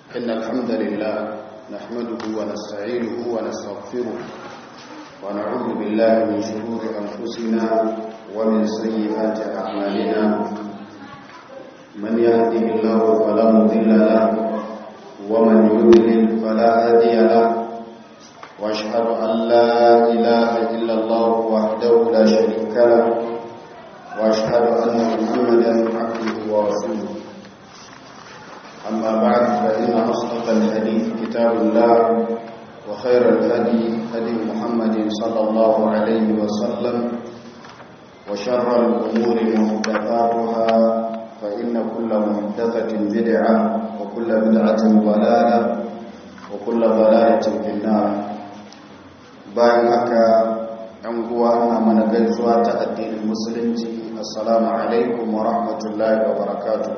إن الحمد لله نحمده ونستعينه ونستغفره ونعوذ بالله من شرور أنفسنا ومن سيئات أعمالنا من يهده الله فلا مضل له ومن يضلل فلا هادي له واشهد ان لا اله الا الله وحده لا شريك له واشهد ان محمدا عبده ورسوله اما بعد فان اصدق الحديث كتاب الله وخير الهدي هدي محمد صلى الله عليه وسلم وشر الامور محدثاتها فان كل محدثه بدعه وكل بدعه ضلاله وكل ضلاله في النار bayan haka ‘yan uwa na mana gaisuwa ta addinin musulunci assalamu alaikum wa rahmatullahi wa barakatu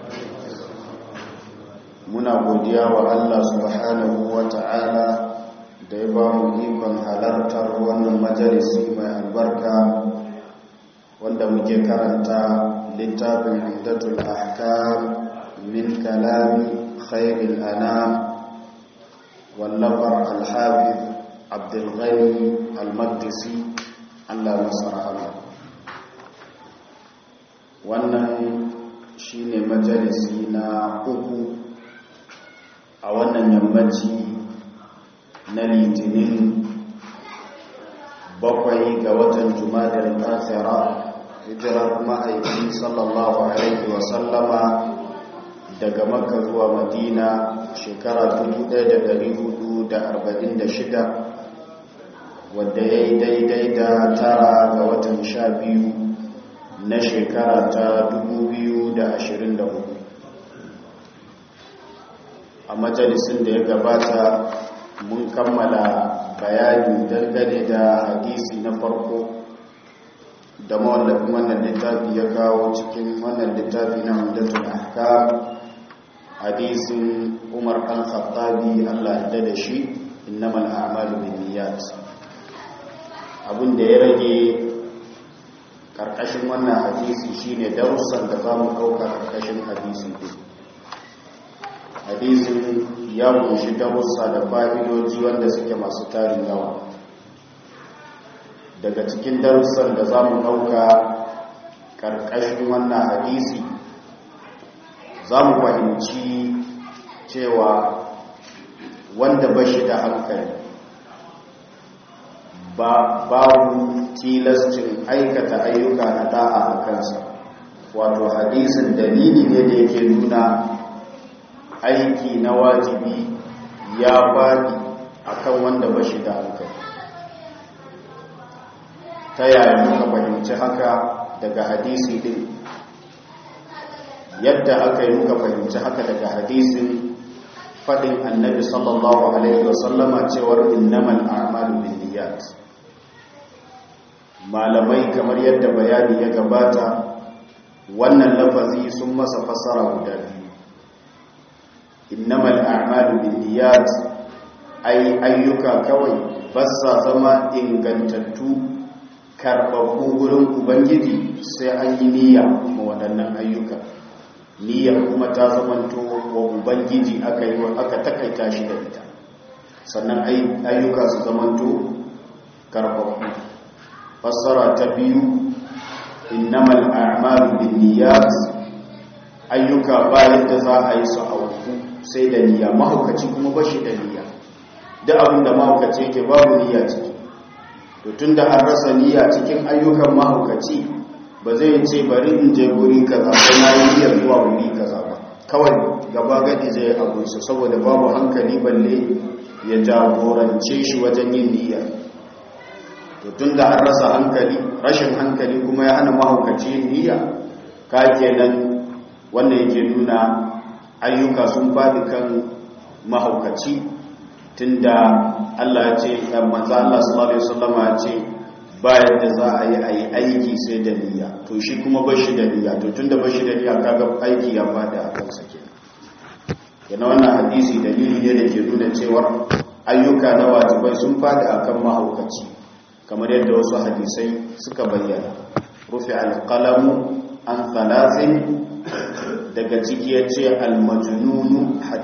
muna godiya wa Allah subhanahu wa ta'ala da ya ba mu ikon halartar wannan majalisi mai albarka wanda muke karanta littafin indatul ahkam min kalami khairil anam wallafar alhafiz abdulghani al-maqdisi allah masa rahama wannan shine majalisi na uku a wannan yammaci na litinin bakwai ga watan jumadar kafira hijirar ma'aiki sallallahu alaihi wasallama daga makka zuwa madina shekara 1446 wadda ya yi daidai da tara ga watan sha biyu na shekara ta 2024 a majalisun da ya gabata mun kammala bayani dangane da hadisi na farko da mawallafin wannan littafi ya kawo cikin wannan littafi na hamdatul ahkam hadisin umar ɗan khattabi allah da da shi innamal a'malu binniyat abin da ya rage karkashin wannan hadisi shine darussan da za mu ɗauka karkashin hadisi ɗin hadisin ya kunshi darussa da fa'idoji wanda suke masu tarin yawa daga cikin darussan da za mu ɗauka karkashin wannan hadisi za mu fahimci cewa wanda ba shi da hankali babu tilascin aikata ayyuka na da'a a kansa wato hadisin dalili ne da yake nuna aiki na wajibi ya faɗi akan wanda ba shi da hankali ta yaya muka fahimci haka daga hadisi din yadda aka yi muka fahimci haka daga hadisin faɗin annabi sallallahu alaihi wasallama cewar innamal a'malu binniyat malamai kamar yadda bayani ya gabata wannan lafazi sun masa fasara guda biyu innamal a'malu binniyat ai ayyuka kawai basa zama ingantattu karɓaɓɓu gurin ubangiji sai an yi niyya ma waɗannan ayyuka niyyar kuma ta zamanto wa ubangiji aka yi aka takaita shi da ita sannan ayyuka su zamanto karɓaɓɓu fassara ta biyu innamal a'malu binniyat ayyuka ba yadda za a yi su auku sai da niyya mahaukaci kuma ba shi da niyya duk abin da mahaukaci yake babu niyya ciki to tunda an rasa niyya cikin ayyukan mahaukaci ba zai ce bari in je guri kaza ko na yi niyyar zuwa wuri kaza ba kawai gaba gadi zai abunsa saboda babu hankali balle ya jagorance shi wajen yin niyyar to tun da an rasa hankali rashin hankali kuma ya hana mahaukaci yin niyya ka kenan wanda yake nuna ayyuka sun faɗi kan mahaukaci tun da Allah ya ce manzo Allah sallallahu alaihi wasallam ya ce ba yadda za a yi a yi aiki sai da niyya to shi kuma ba shi da niyya to tun da ba shi da niyya kaga aiki ya faɗi a kansa kenan yana wannan hadisi dalili ne da ke nuna cewa ayyuka na wajibai sun faɗi akan mahaukaci kamar yadda wasu hadisai suka bayyana rufe alƙalamu an thalathin daga ciki ya ce almajununu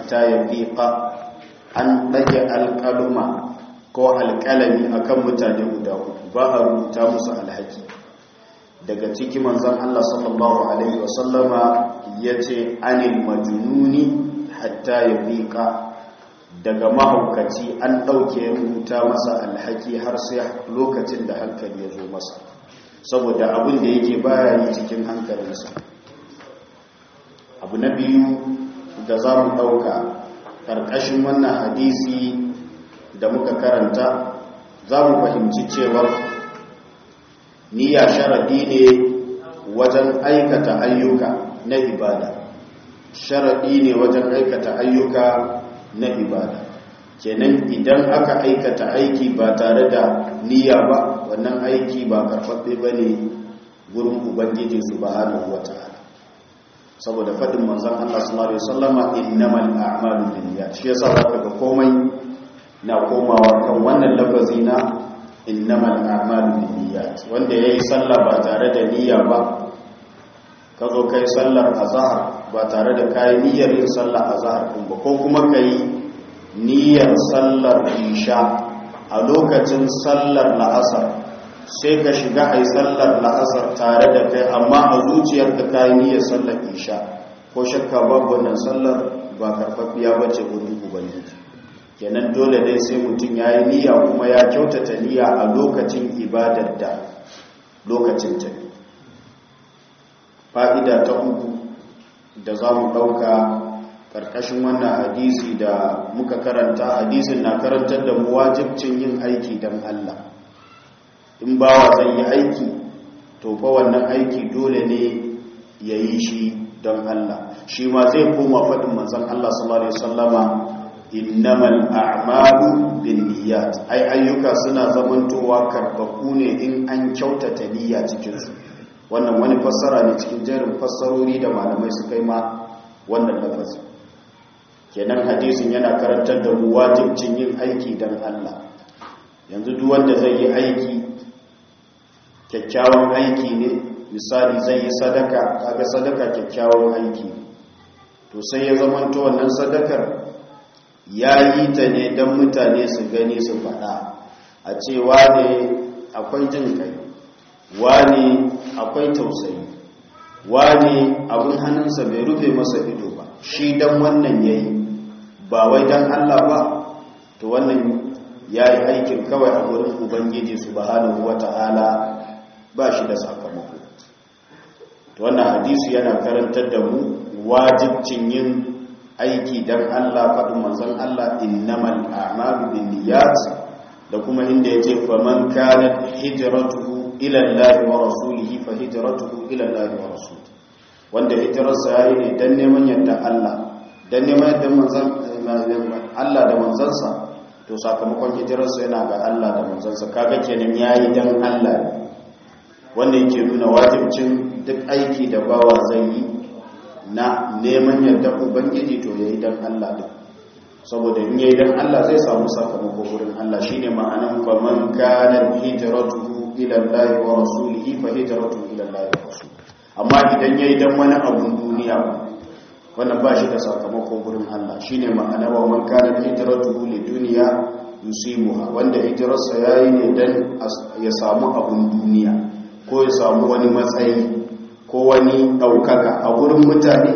hatta yafiqa an dage alqaluma ko alqalami akan mutane guda uku ba a rubuta musu alhaki daga ciki manzon Allah sallallahu alaihi wasallama yace anil majnuni hatta yafiqa daga mahaukaci an ɗauke rubuta masa alhaki har sai lokacin da hankali ya zo masa saboda abin da yake baya yi cikin hankalinsa abu na biyu da za mu ɗauka ƙarƙashin wannan hadisi da muka karanta za mu fahimci cewar niyya sharadi ne wajen aikata ayyuka na ibada sharadi ne wajen aikata ayyuka na ibada kenan idan aka aikata aiki ba tare da niyya ba wannan aiki ba karfafe ba ne gurin ubangiji subhanahu wata'ala saboda faɗin manzon Allah sallallahu alaihi wasallama innamal a'malu binniyat shi yasa zaka ga komai na komawa kan wannan lafazi na innamal a'malu binniyat wanda yayi sallah ba tare da niyya ba ka zo kai sallar azhar ba tare da kai niyyar yin sallar azhar din ba ko kuma kai niyyar sallar isha a lokacin sallar la'asar sai ka shiga a yi sallar la'asar tare da kai amma a zuciyar ka kayi niyyar sallar isha ko shakka babu wannan sallar ba karfafiya ba ce wurin ubangiji kenan dole dai sai mutum ya yi niyya kuma ya kyautata niyya a lokacin ibadar da lokacin ta fa'ida ta uku da za mu ɗauka karkashin wannan hadisi da muka karanta hadisin na karantar da mu wajibcin yin aiki don Allah in bawa zai yi aiki to fa wannan aiki dole ne ya yi shi don Allah shi ma zai koma faɗin manzon Allah sallallahu alaihi wasallama innamal a'malu binniyat ai ayyuka suna zamantowa karbaku ne in an kyautata niyya cikin su wannan wani fassara ne cikin jerin fassarori da malamai suka yi ma wannan lafazi kenan hadisin yana karantar da mu wajibcin yin aiki don Allah yanzu duk wanda zai yi aiki kyakkyawan aiki ne misali zai yi sadaka kaga sadaka kyakkyawan aiki to sai ya zamanto wannan sadakar ya yi ta ne don mutane su gani su faɗa a ce wane akwai jin kai wane akwai tausayi wane abin hannunsa bai rufe masa ido ba shi don wannan ya yi ba wai don Allah ba to wannan ya yi aikin kawai a wurin ubangiji su bahanahu wata'ala ba shi da sakamako to wannan hadisi yana karantar da mu wajibcin yin aiki don Allah faɗin manzon Allah innamal a'malu binniyat da kuma inda yace faman kanat hijratuhu ila Allah wa rasulihi fa hijratuhu ila Allah wa rasulihi wanda hijrarsa yayi ne dan neman yadda Allah dan neman yadda manzon Allah da manzansa to sakamakon hijirarsa yana ga Allah da manzansa kaga kenan yayi dan Allah ne wanda yake nuna wajibcin duk aiki da bawa zai yi na neman yadda ubangiji to yayi dan Allah din saboda in yayi dan Allah zai samu sakamako wurin Allah shine ma'anan faman kana hijratuhu ila Allah wa rasulihi fa hijratuhu ila Allah wa rasul amma idan yayi dan wani abun duniya wannan ba shi da sakamako wurin Allah shine ma'ana wa man kana hijratuhu lidunya yusimuha wanda hijrarsa yayi ne dan ya samu abun duniya ko ya samu wani matsayi ko wani daukaka a wurin mutane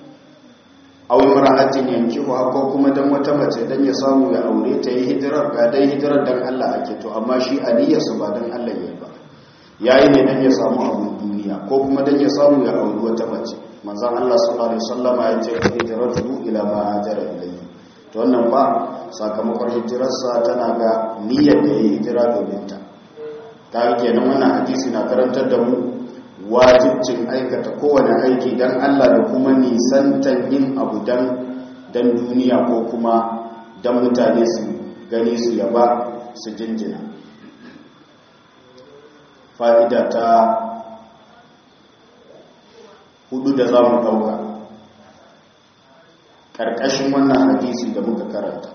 aw imra'atin yankihu ko kuma dan wata mace dan ya samu ya aure ta yi hijirar ga dai hijirar dan Allah ake to amma shi aniyarsa ba dan Allah yayi ba yayi ne dan ya samu abun duniya ko kuma dan ya samu ya aure wata mace manzon Allah sallallahu alaihi wasallama ya ce hijratu ila ma hajara ilayhi to wannan ba sakamakon hijirarsa tana ga niyyar da yayi hijira domin ta ta kenan wannan hadisi na karantar da mu wajibcin aikata kowane aiki don Allah da kuma nisantan yin abu don duniya ko kuma don mutane su gani su yaba su jinjina fa'ida ta hudu da za mu ɗauka ƙarƙashin wannan hadisi da muka karanta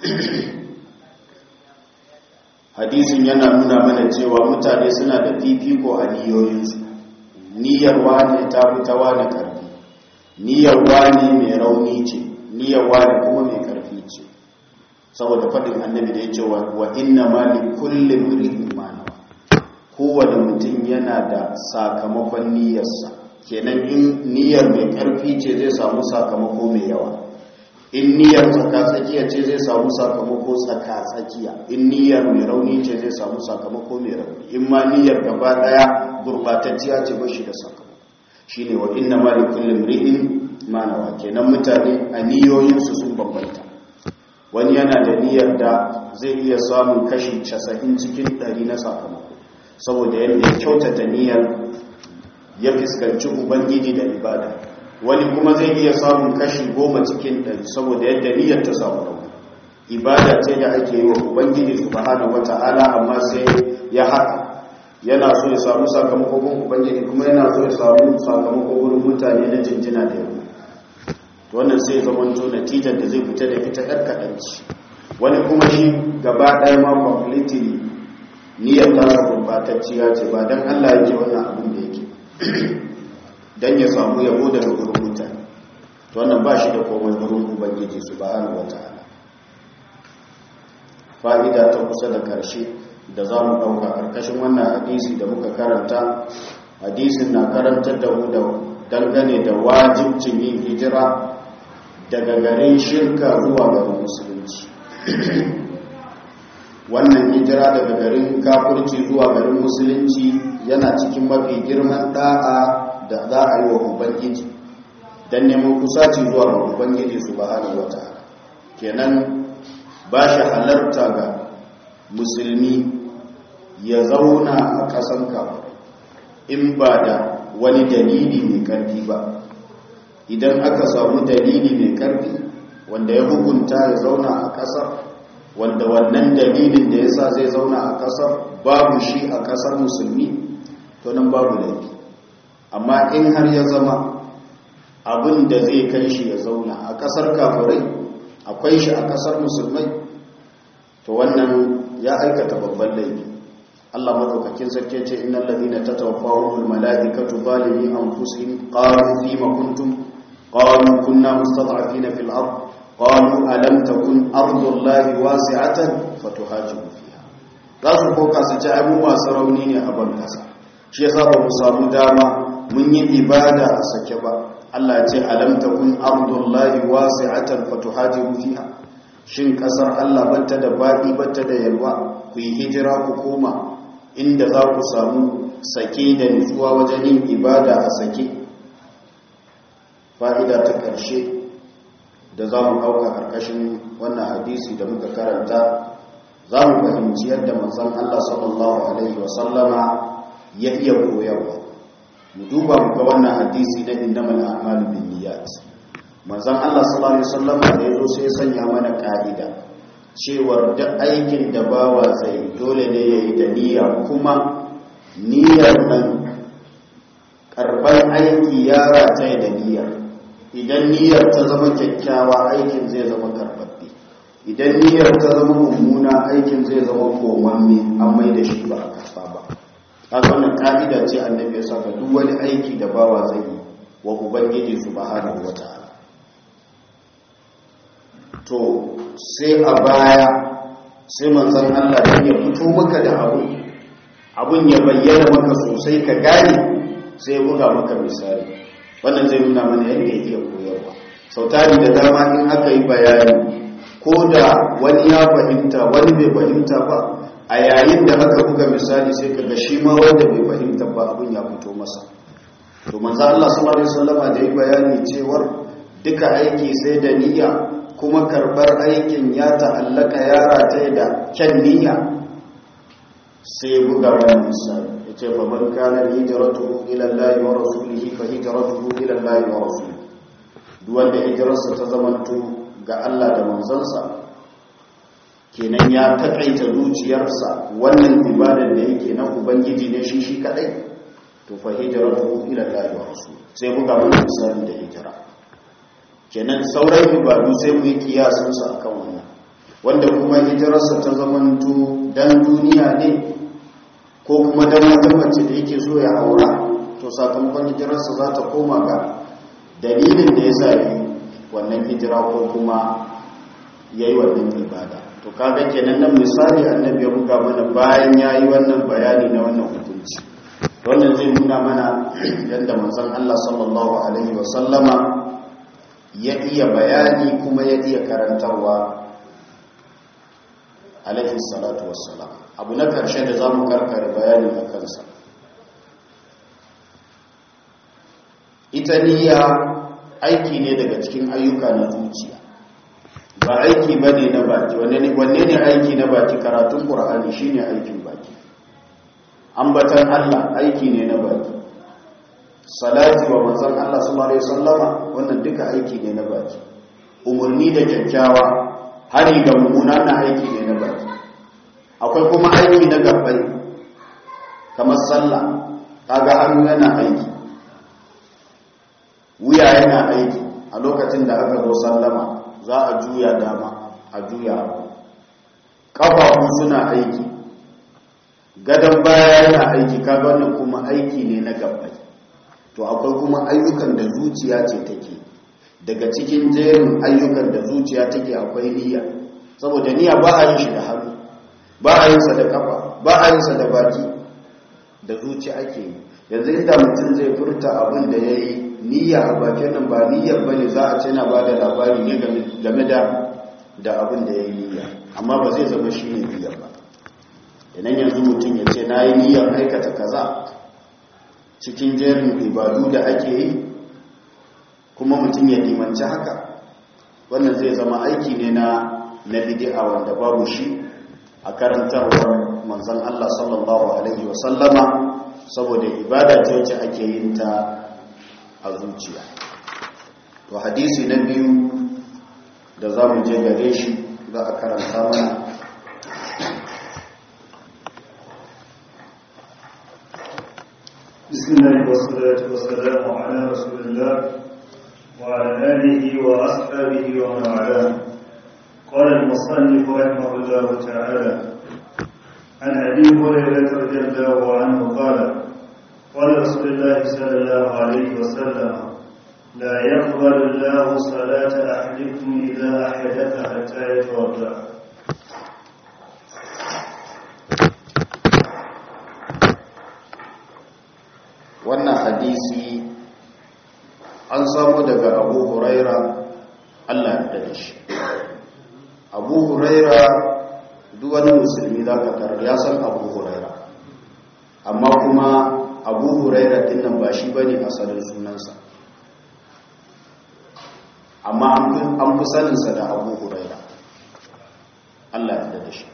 hadisin yana nuna mana cewa mutane suna da fifiko a niyoyinsu niyyar wane ta fi ta wane ƙarfi niyyar wane mai rauni ce niyyar wani kuma mai karfi ce saboda faɗin annabi da ya ce wa inna ma li kulli mri'in ma nawa kowane mutum yana da sakamakon niyyarsa kenan in niyyar mai karfi ce zai samu sakamako mai yawa in niyyar tsaka-tsakiya ce zai samu sakamako tsaka-tsakiya in niyyar mai rauni ce zai samu sakamako mai rauni in ma niyyar gaba daya gurbatacciya ce ba shi da sakamako shi ne wa inna ma da kullum ri'in manawa kenan mutane a niyoyinsu sun bambanta wani yana da niyyar da zai iya samun kashi casa'in cikin ɗari na sakamako saboda yadda ya kyautata niyyar ya fuskanci ubangiji da ibada wani kuma zai iya samun kashi goma cikin ɗari saboda yadda niyyar ta samu rauni ibada ce da ake yi wa ubangiji subhanahu wata'ala amma sai ya haka yana so ya samu sakamakon ubangiji kuma yana so ya samu sakamakon wurin mutane na jinjina da yau wannan sai zaman to natijar da zai fita da ita yar kaɗanci wani kuma shi gaba ɗaya ma completely niyyar tasa gurbatacciya ce ba don allah yake wannan abin da yake don ya samu yabo daga wurin mutane to wannan ba shi da komai wurin ubangiji subhanahu wata'ala fa'ida ta kusa da ƙarshe da za mu ɗauka ƙarƙashin wannan hadisi da muka karanta hadisin na karantar da mu da dangane da wajibcin yin hijira daga garin shirka zuwa garin musulunci wannan hijira daga garin kafurci zuwa garin musulunci yana cikin mafi girman da'a da za a yi wa ubangiji don neman kusaci zuwa ga ubangiji su ba hana wata kenan ba shi halarta ga musulmi ya zauna a ƙasan kafin in ba da wani dalili mai ƙarfi ba idan aka samu dalili mai ƙarfi wanda ya hukunta ya zauna a ƙasar wanda wannan dalilin da ya sa zai zauna a ƙasar babu shi a ƙasar musulmi to nan babu laifi amma in har ya zama abin da zai kai shi ya zauna a ƙasar kafirai akwai shi a ƙasar musulmai to wannan ya aikata babban laifi Allah madaukakin sarki ce innal ladina tatawaffahumul malaikatu zalimi anfusihim qalu fima kuntum qalu kunna mustad'afina fil ard qalu alam takun ardullahi wasi'atan fatuhajiru fiha za su koka su ce ai mu masu rauni ne a ban kasa shi yasa ba mu samu dama mun yi ibada a sake ba Allah ce alam takun ardullahi wasi'atan fatuhajiru fiha shin kasar Allah batta da baɗi batta da yalwa ku yi hijira ku koma inda za ku samu sake da nutsuwa wajen yin ibada a sake fa'ida ta ƙarshe da za mu ɗauka ƙarƙashin wannan hadisi da muka karanta za mu fahimci yadda manzan Allah sallallahu Alaihi wasallama ya iya koyarwa mu duba muka wannan hadisi na indamal a'malu bin niyyat manzan Allah sallallahu Alaihi wasallama da ya zo sai sanya mana ƙa'ida cewar duk aikin da bawa zai dole ne ya yi da niyya kuma niyyar nan karɓar aiki ya rataye da niyyar idan niyyar ta zama kyakkyawa aikin zai zama karɓaɓɓe idan niyyar ta zama mummuna aikin zai zama komamme an mai da shi ba a karɓa ba a wannan ƙa'ida ce annabi ya saka duk wani aiki da bawa zai yi wa ubangiji subhanahu wata'ala to sai a baya sai manzan Allah don ya fito maka da abu abun ya bayyana maka sosai ka gane sai buga maka misali wannan zai nuna mana yadda yake koyarwa sautari da dama in aka yi bayani ko da wani ya fahimta wani bai fahimta ba a yayin da aka buga misali sai ka ga shi ma wanda bai fahimta ba abun ya fito masa to manzan Allah sallallahu alaihi wasallam da yi bayani cewar duka aiki sai da niyya kuma karbar aikin ya ta'allaka yara ta da kyan niyya sai buga wani misali ya ce fa man kana hijratuhu ila Allah wa rasulihi fa hijratuhu ila Allah wa rasulihi duk wanda hijrarsa ta zamanto ga Allah da manzansa kenan ya takaita zuciyarsa wannan ibadar da yake na ubangiji ne shi shi kadai to fa hijratuhu ila Allah wa rasulihi sai buga wani misali da hijira kenan sauran ibadu sai mu yi kiyasinsu a kan wannan wanda kuma hijirarsa ta zamanto dan duniya ne ko kuma dan wata mace da yake so ya aura to sakamakon hijirarsa za ta koma ga dalilin da ya sa yi wannan hijira ko kuma ya yi wannan ibada to kaga kenan nan misali annabi ya buga mana bayan ya yi wannan bayani na wannan hukunci wannan zai nuna mana yadda manzon Allah sallallahu alaihi wasallama ya iya bayani kuma ya iya karantarwa alaihi salatu wassalam abu na karshe da za mu karkare bayani a kansa ita niyya aiki ne daga cikin ayyuka na zuciya ba aiki ba ne na baki wanne ne aiki na baki karatun ƙura'ani shi ne aikin baki ambatan allah aiki ne na baki salati wa manzan allah sallallahu alaihi sallama wannan duka aiki ne na baki umarni da kyakkyawa hari ga mummuna na aiki ne na baki akwai kuma aiki na gabbai kamar sallah kaga hannu yana aiki wuya yana aiki a lokacin da aka zo sallama za a juya dama a juya ƙafafu suna aiki gadon baya yana aiki kaga wannan kuma aiki ne na gabbai to akwai kuma ayyukan da zuciya ce take daga cikin jerin ayyukan da zuciya take akwai niyya saboda niyya ba a yin shi da hannu ba a yin sa da kafa ba a yin sa da baki da zuci ake yi yanzu inda mutum zai furta abin da ya yi niyya a bakin nan ba niyyar ba ne za a ce na ba da labari ne game da da abin da ya yi niyya amma ba zai zama shi ne niyyar ba idan yanzu mutum ya ce na yi niyyar aikata kaza cikin jerin ibadu da ake yi kuma mutum ya limanci haka wannan zai zama aiki ne na na bid'a wanda babu shi a karantarwar manzon Allah sallallahu alaihi wasallama saboda ibada ce wacce ake yin ta a zuciya to hadisi na biyu da za mu je gare shi za a karanta mana بسم الله والصلاة والسلام على رسول الله وعلى آله وأصحابه ومن والاه قال المصنف رحمه الله تعالى عن أبي هريرة رضي الله عنه قال قال رسول الله صلى الله عليه وسلم لا يقبل الله صلاة أحدكم إذا أحدث حتى يتوضأ wannan hadisi an samu daga abu huraira allah da shi abu huraira duk wani musulmi za ka tarar ya san abu huraira amma kuma abu huraira din nan ba shi ba ne asalin sunansa amma an fi saninsa da abu huraira allah ya da shi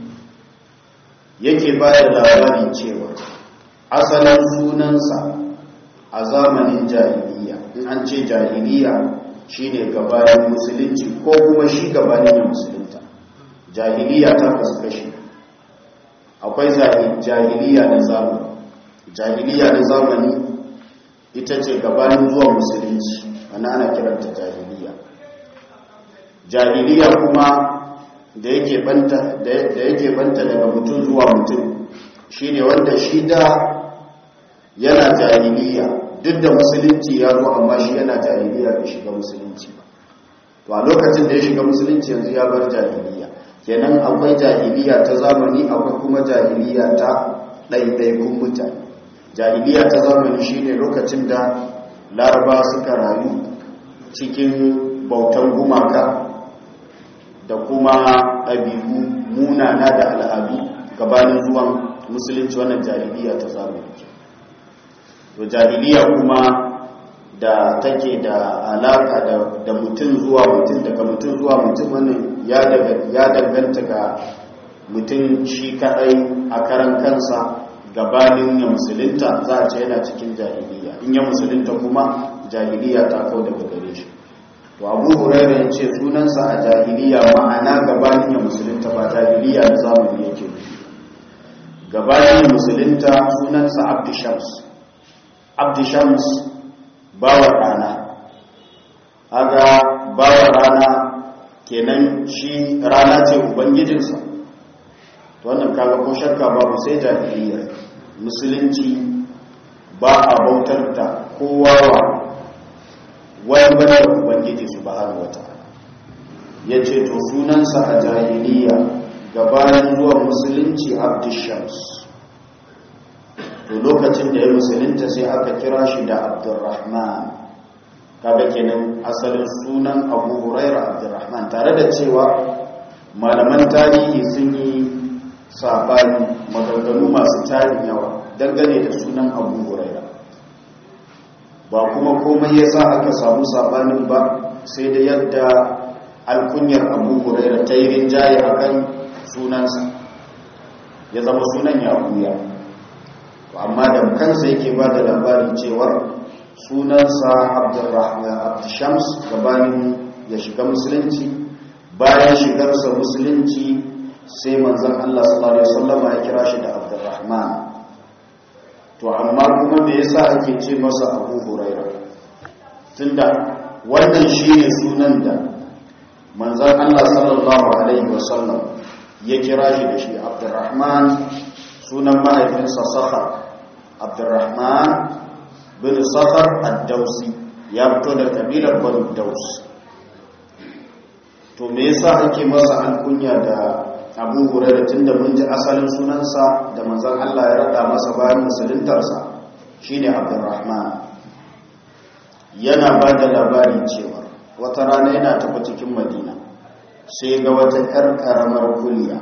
yake bayar labarin cewa asalin sunansa a zamanin jahiliya in an ce jahiliya shine gabanin musulunci ko kuma shi gabanin ya musulunta jahiliya ta kasu kashi akwai jahiliya na zamani jahiliya na zamani ita ce gabanin zuwa musulunci wani ana kiranta jahiliya jahiliya kuma da yake banta daga mutum zuwa mutum shine wanda shi da yana jahiliya duk da musulunci ya zo amma shi yana jahiliya bai shiga musulunci ba to a lokacin da ya shiga musulunci yanzu ya bar jahiliya kenan akwai jahiliya ta zamani akwai kuma jahiliya ta ɗaiɗaikun mutane jahiliya ta zamani shine lokacin da laraba suka rayu cikin bautan gumaka da kuma ɗabi'u munana da al'adu gabanin zuwan musulunci wannan jahiliya ta zamani to jahiliya kuma da take da alaka da mutum zuwa mutum daga mutum zuwa mutum wannan ya danganta ga mutum shi kadai a karan kansa gabanin ya musulunta za a ce yana cikin jahiliya in ya musulunta kuma jahiliya ta kau daga gare shi to abu hurairu ya ce sunansa a jahiliya ma'ana gabanin ya musulunta ba jahiliya na zamani yake nufi gabanin musulunta sunansa abdishams abdishams bawar rana aga bawar rana kenan shi rana ce ubangijinsa to wannan kaga ko shakka babu sai jahiliya musulunci ba a bautar da kowa wa wani bane ubangiji subhanahu wataala yace to sunansa a jahiliya gabanin zuwa musulunci abdushams to lokacin da ya musulunta sai aka kira shi da abdurrahman kaga kenan asalin sunan abu huraira abdurrahman tare da cewa malaman tarihi sun yi sabani maganganu masu tarin yawa dangane da sunan abu huraira ba kuma komai ya sa aka samu sabanin ba sai da yadda alkunyar abu huraira ta yi rinjaye a kan sunansa ya zama sunan ya buya amma da kansa yake ba da labarin cewar sunansa abdushams gabanin ya shiga musulunci bayan shigarsa musulunci sai manzan Allah sallallahu Alaihi wasallama ya kira shi da abdurrahman to amma kuma me yasa ake ce masa abu huraira tunda wannan shi ne sunan da manzan Allah sallallahu Alaihi wasallam ya kira shi da shi abdurrahman sunan mahaifinsa sakhar abdurrahman bin sakhar ad-dausi ya fito da kabilar banu daus to me yasa ake masa alkunya da abu hurairah tunda mun ji asalin sunansa da manzon Allah ya rada masa bayan musuluntarsa shine abdurrahman yana ba da labari cewa wata rana yana tafi cikin madina sai ga wata 'yar karamar kuliya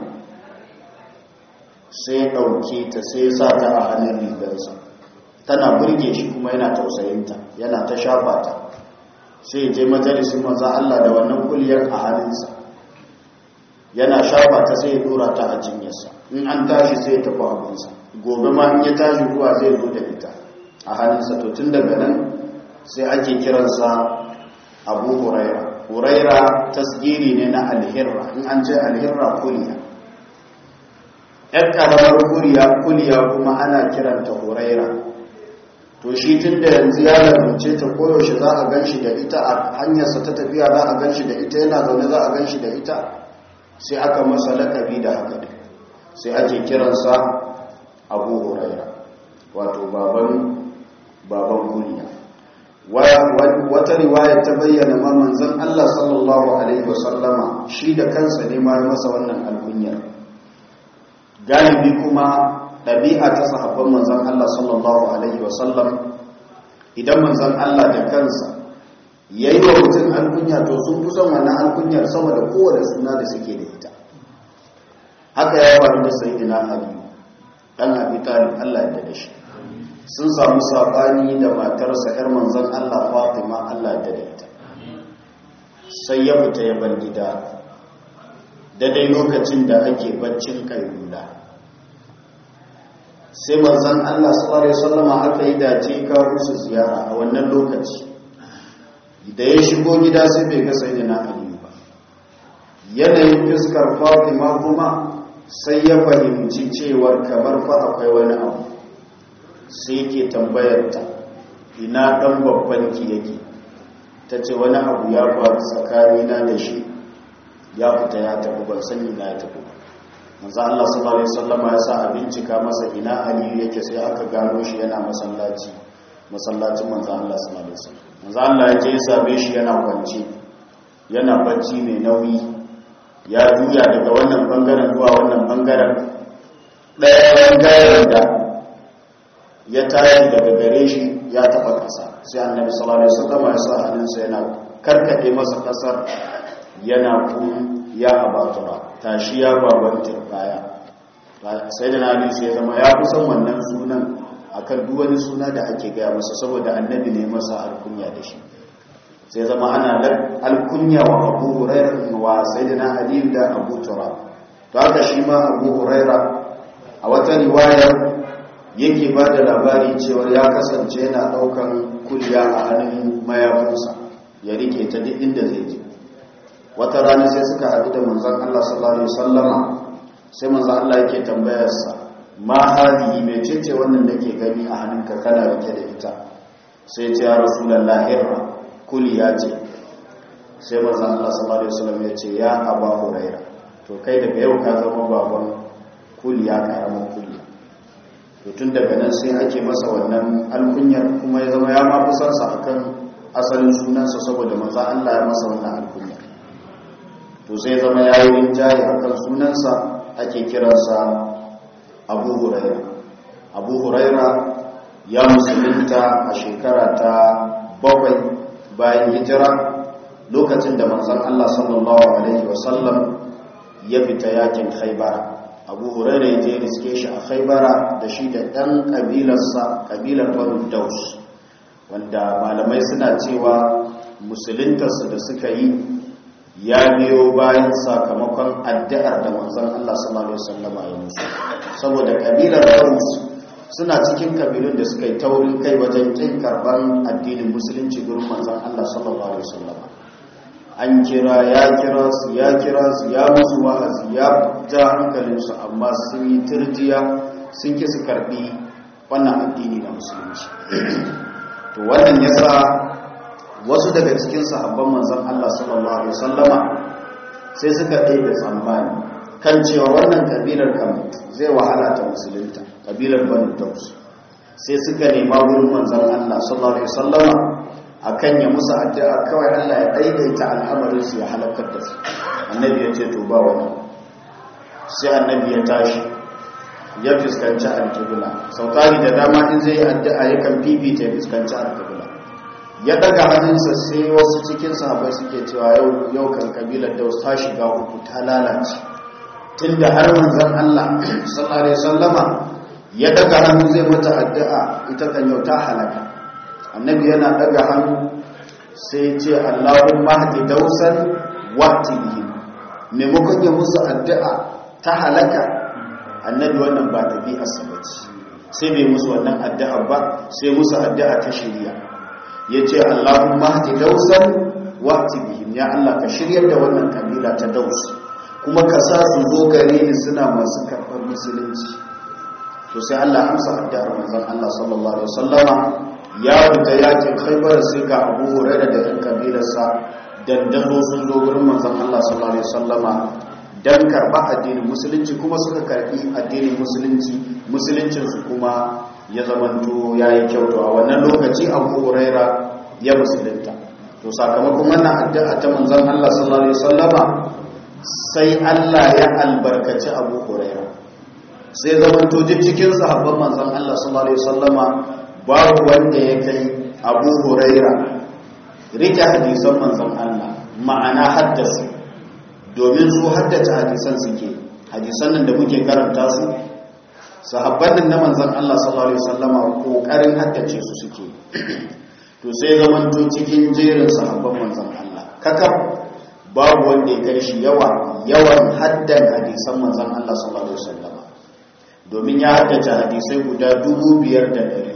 sai ɗauke ta sai sa ta a hannun rigarsa tana burge shi kuma yana tausayinta yana ta shafa ta sai je majalisun manzan Allah da wannan kuliyar a hannunsa yana shafa ta sai ya dora ta a jinyarsa in an tashi sai ya tafi abinsa gobe ma in ya tashi ruwa zai zo da ita a hannunsa to tun daga nan sai ake kiransa abu huraira huraira tasgiri ne na alhirra in an ce alhirra kuliya ‘yan ƙaramar kuliya kuma ana kiranta huraira to shi tun da yanzu ya lalunce ta koyaushe za a gan shi da ita a hanyarsa ta tafiya za a gan shi da ita yana zaune za a gan shi da ita sai aka masa lakabi da haka ne sai ake kiransa abu huraira wato baban baban kuliya wata riwaya ta bayyana ma manzon Allah sallallahu alaihi wasallama shi da kansa ne ma masa wannan alkunyar galibi kuma ɗabi'a ta sahabban manzan Allah sallallahu Alaihi wasallam idan manzan Allah da kansa ya yi wa mutum alkunya to sun fi son wannan alkunyar sama da kowane suna da suke da ita haka ya faru da sai ina ali ɗan abi talib Allah ya da shi sun samu saɓani da matarsa 'yar manzan Allah fatima Allah ya da ita sai ya fita ya bar gida daidai lokacin da ake baccin kailula sai manzan Allah sallallahu alaihi wasallama aka yi dace ka musu ziyara a wannan lokaci da ya shigo gida sai bai ga sayyidina Ali ba yanayin fiskar Fatima kuma sai ya fahimci cewar kamar fa akwai wani abu sai ke tambayar ta ina dan babban ki yake tace wani abu ya faru tsakanina da shi ya fita ya tafi ban sani na ya tafi manzo Allah sallallahu alaihi wasallam ya sa a bincika masa ina Ali yake sai aka gano shi yana masallaci masallacin manzo Allah sallallahu alaihi wasallam manzo Allah ya je ya same shi yana kwance yana bacci mai nauyi ya juya daga wannan bangaren zuwa wannan bangaren ɗaya bangaren da ya tashi daga gare shi ya taba kasa sai annabi sallallahu alaihi wasallam ya sa hannunsa yana karkade masa kasar yana kun ya abatura tashi ya baban turbaya sai da nabi sai zama ya kusan wannan sunan akan duk wani suna da ake gaya masa saboda annabi ne masa alkunya da shi sai zama ana alkunya wa abu huraira wa sayyidina ali da abu turab to haka shi ma abu huraira a wata riwayar yake ba da labari cewa ya kasance yana daukan kulya a hannun mayafinsa ya rike ta duk inda zai je wata rana sai suka haɗu da manzan Allah sallallahu alaihi wasallama sai manzan Allah yake tambayarsa ma hadihi mai cece wannan nake gani a hannunka kana rike da ita sai ce ya rasulullah hirra kuliya ce sai manzan Allah sallallahu alaihi wasallam ya ce ya aba huraira to kai daga yau ka zama baban kuliya karamin kuliya to tun daga nan sai ake masa wannan alkunyar kuma ya zama ya ma kusansa akan asalin sunansa saboda maza Allah ya masa wannan alkunya to sai zama yayi rinjaye akan sunansa ake kiransa Abu Huraira Abu Huraira ya musulunta a shekara ta bakwai bayan hijira lokacin da manzon Allah sallallahu alaihi wasallam ya fita yakin Khaibara Abu Huraira ya je riske shi a Khaibara da shi da ɗan kabilarsa kabilar Banu Daus wanda malamai suna cewa musuluntarsu da suka yi ya biyo bayan sakamakon addu'ar da manzon Allah sallallahu alaihi wasallam ya musu saboda kabilar Daus suna cikin kabilun da suka yi taurin kai wajen kin karban addinin musulunci gurin manzon Allah sallallahu alaihi wasallam an kira ya kira su ya kira su ya musu wa'azi ya ja hankalinsu amma sun yi turjiya sun ki su karbi wannan addini na musulunci to wannan yasa wasu daga cikin sahabban manzon Allah sallallahu alaihi wasallama sai suka ɗaya tsammani kan cewa wannan kabilar kan zai wahala ta musulunta kabilar banu taus sai suka nema wurin manzon Allah sallallahu alaihi wasallama akan ya musu addu'a kawai Allah ya daidaita al'amarin su ya halakar da su annabi ya ce to ba wani sai annabi ya tashi ya fuskanci al-qibla sautari da dama in zai yi addu'a yakan fifita ya fuskanci al-qibla ya daga hannunsa sai wasu cikin sahabbai suke cewa yau yau kan kabilar daus ta shiga uku ta lalace tunda har manzon Allah sallallahu alaihi wasallama ya daga hannu zai mata addu'a ita kan yau ta halaka annabi yana daga hannu sai ce Allahumma hadi dausan waqti bihim maimakon ya musu addu'a ta halaka annabi wannan ba tabi'ar sa bace sai bai musu wannan addu'a ba sai musu addu'a ta shiriya yace Allahumma hadi dausan waqti bihim ya Allah ka shiryar da wannan kabila ta daus kuma ka sa su zo gare ni suna masu karɓar musulunci to sai Allah amsa addu'ar manzon Allah sallallahu alaihi wasallama ya fita yakin Khaibar sai ga Abu Hurairah da ɗan kabilarsa dandano sun zo gurin manzon Allah sallallahu alaihi wasallama dan karba addinin musulunci kuma suka karbi addinin musulunci musuluncin su kuma ya zamanto yayi kyau to a wannan lokaci Abu Hurairah ya musulunta to sakamakon wannan addu'a ta manzon Allah sallallahu alaihi wasallama sai Allah ya albarkaci Abu Hurairah sai zamanto duk cikin sahabban manzon Allah sallallahu alaihi wasallama babu wanda ya kai Abu Huraira rike hadisan manzon Allah ma'ana haddasa domin su haddace hadisan suke hadisan nan da muke karanta su sahabban nan na manzon Allah sallallahu alaihi wasallama kokarin haddace su suke to sai zamanto cikin jerin sahabban manzon Allah kakab babu wanda ya kai shi yawa yawan haddan hadisan manzon Allah sallallahu alaihi wasallama domin ya haddace hadisai guda dubu biyar da ɗari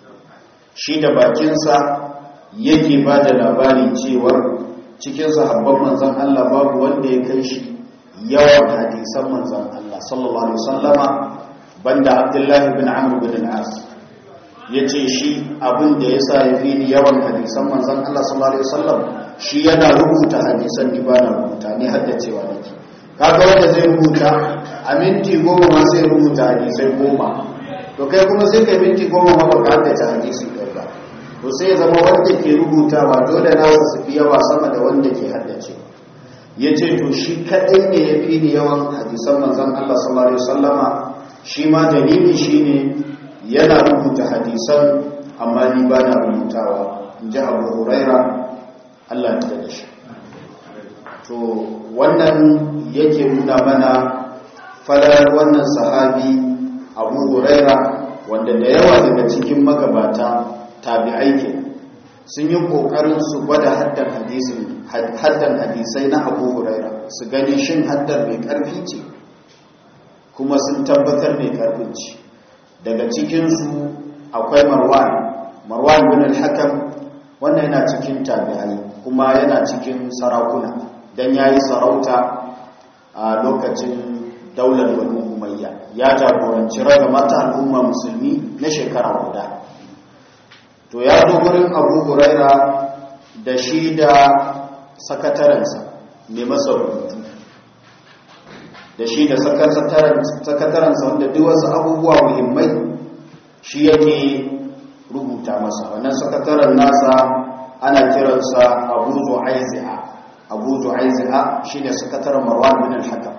shi da bakinsa yake ba da labari cewar cikin sahabban manzan Allah babu wanda ya kai shi yawan hadisan manzan Allah sallallahu alaihi wasallama banda Abdullahi bin Amr bin al-As yace shi abin da yasa ya fi ni yawan hadisan manzan Allah sallallahu alaihi wasallam shi yana rubuta hadisan ni ba na rubuta ni haddacewa nake kaga wanda zai rubuta a minti goma ma sai rubuta hadisai goma to kai kuma sai kai minti goma ma baka haddace hadisi ɗaya ba to sai ya zama wanda ke rubutawa dole na su fi yawa sama da wanda ke haddace ya ce to shi kaɗai ne ya fi ni yawan hadisan manzan Allah sallallahu alaihi wasallama shi ma dalili shi ne yana rubuta hadisan amma ni ba na rubutawa in ji abu huraira Allah ya da shi to wannan yake nuna mana falar wannan sahabi abu huraira wanda da yawa daga cikin magabata tabi'ai ke sun yi kokarin su gwada haddan hadisin haddan hadisai na abu huraira su gani shin haddar mai karfi ce kuma sun tabbatar mai karfin ce daga cikinsu akwai marwan marwan bin al-hakam wannan yana cikin tabi'ai kuma yana cikin sarakuna dan yayi sarauta a lokacin daular banu umayya ya jagoranci raga mata al'umma musulmi na shekara guda to ya zo gurin abu huraira da shi da sakatarensa mai masa rubutu da shi da sakatarensa wanda duk wasu abubuwa muhimmai shi yake rubuta masa wannan sakataren nasa ana kiransa abu zu'aizi'a abu zu'aizi'a shine sakataren marwan bin al-hakam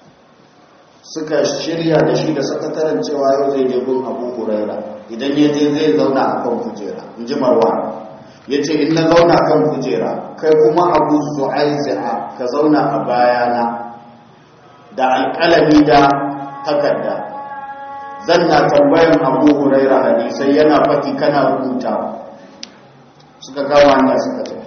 suka shirya da shi da sakataren cewa yau zai je gun abu huraira idan ya je zai zauna a kan kujera in ji marwan ya ce in na zauna kan kujera kai kuma abu zu'aizi'a ka zauna a bayana da alƙalami da takarda zan na tambayan abu huraira hadisai yana faɗi kana rubutawa suka kama hanya suka tafi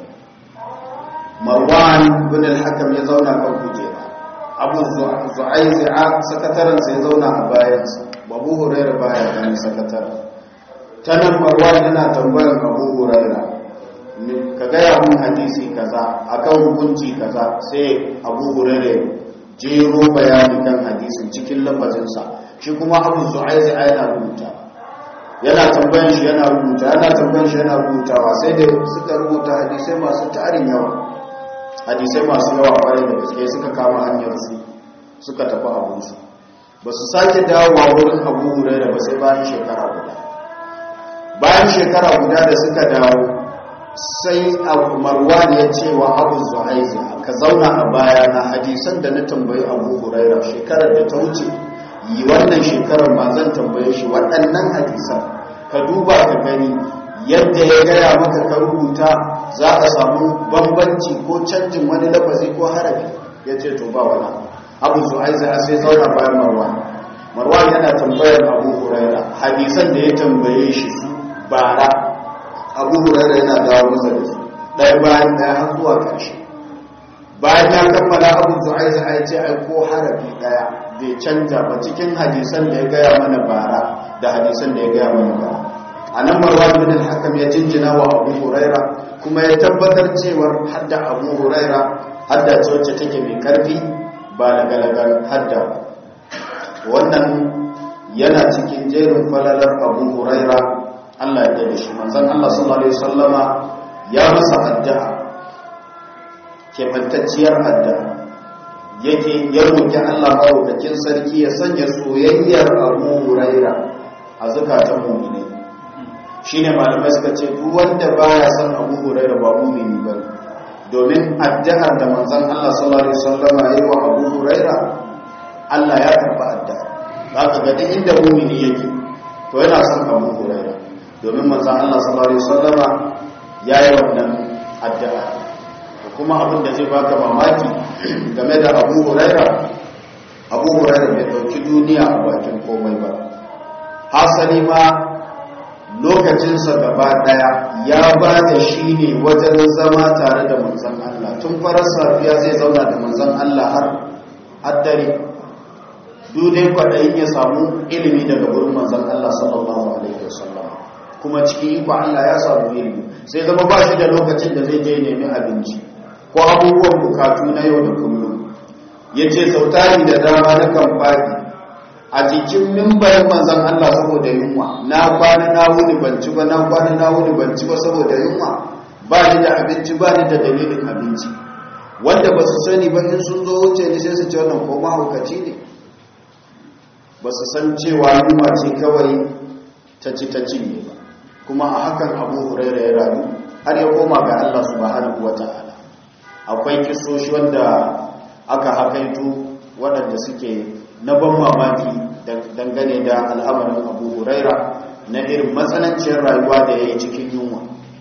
marwan bin al-hakam ya zauna kan kujera abu zu'aizi'a sakataren sai zauna a bayansa abu huraira baya ganin sakataren ta nan marwan yana tambayan abu huraira ka gaya mun hadisi kaza akan hukunci kaza sai abu huraira jero bayani kan hadisin cikin lafazinsa shi kuma abu zu'aizi'a yana rubuta yana tambayan shi yana rubuta yana tambayan shi yana rubutawa sai da suka rubuta hadisai masu tarin yawa hadisai masu yawa kwarai da gaske suka kama hanyar su suka tafi abinsu ba su sake dawowa wurin abu huraira ba sai bayan shekara guda bayan shekara guda da suka dawo sai abu marwan ya ce wa abu zuhaizi ka zauna a baya na hadisan da na tambayi abu huraira shekarar da ta wuce yi wannan shekarar ma zan tambaye shi waɗannan hadisan ka duba ka gani yadda ya gaya maka ka rubuta za a samu bambanci ko canjin wani lafazi ko harafi ya ce to ba wani abu su aiza sai zauna bayan marwan marwan yana tambayar abu huraira hadisan da ya tambaye shi su bara abu huraira yana dawo masa da su ɗaya bayan ɗaya har zuwa ƙarshe bayan ya kammala abu su aiza ya ce ai ko harafi ɗaya bai canja ba cikin hadisan da ya gaya mana bara da hadisan da ya gaya mana bara a nan marwan bin al-hakam ya jinjina wa abu huraira kuma ya tabbatar cewar hadda abu huraira hadda ce wacce take mai karfi ba lagalagar hadda wannan yana cikin jerin falalar abu huraira allah ya da shi manzan allah sallallahu alaihi wasallama ya masa addu'a kebantacciyar addu'a yake ya roki allah maɗaukakin sarki ya sanya soyayyar abu huraira a zukatan mu'minai shine malamai suka ce duk wanda baya son Abu Hurairah ba mu'mini ba domin addu'ar da manzon Allah sallallahu alaihi wasallama yayi wa Abu Hurairah Allah ya karba addu'a zaka ga duk inda mu'mini yake to yana son Abu Hurairah domin manzon Allah sallallahu alaihi wasallama yayi wannan addu'a kuma abin da zai baka mamaki game da Abu Hurairah Abu Hurairah bai dauki duniya a bakin komai ba hasali ma lokacinsa gaba daya ya ba da shi ne wajen zama tare da manzan Allah tun farar safiya zai zauna da manzan Allah har haddare dudai kwaɗayin ya samu ilimi daga wurin manzan Allah sallallahu alaihi wasallam kuma cikin iko Allah ya samu ilimi sai zama ba shi da lokacin da zai je nemi abinci ko abubuwan bukatu na yau da kullum ya ce sautari da dama na kan faɗi a jikin mimbarin manzan Allah saboda yunwa na kwana na wuni banci ba na kwana na wuni banci ba saboda yunwa ba ni da abinci ba ni da dalilin abinci wanda ba su sani ba in sun zo wuce ni sai su ce wannan ko mahaukaci ne ba su san cewa yunwa ce kawai ta ci ta cinye ba kuma a hakan abu huraira ya rayu har ya koma ga Allah subhanahu wa ta'ala akwai kisoshi wanda aka hakaito waɗanda suke na ban mamaki dangane da al'amarin abu huraira na irin matsananciyar rayuwa da ya yi cikin yunwa